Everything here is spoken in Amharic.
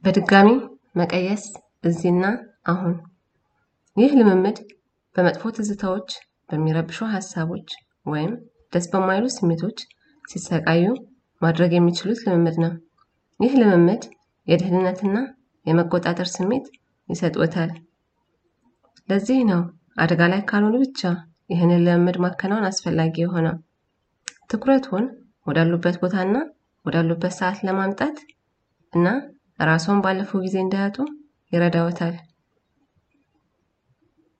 በድጋሚ መቀየስ እዚህና አሁን። ይህ ልምምድ በመጥፎ ትዝታዎች፣ በሚረብሹ ሀሳቦች ወይም ደስ በማይሉ ስሜቶች ሲሰቃዩ ማድረግ የሚችሉት ልምምድ ነው። ይህ ልምምድ የደህንነትና የመቆጣጠር ስሜት ይሰጥዎታል። ለዚህ ነው አደጋ ላይ ካልሆኑ ብቻ ይህንን ልምምድ ማከናወን አስፈላጊ የሆነው። ትኩረቱን ወዳሉበት ቦታና ወዳሉበት ሰዓት ለማምጣት እና ራስዎን ባለፈው ጊዜ እንዳያጡ ይረዳዎታል።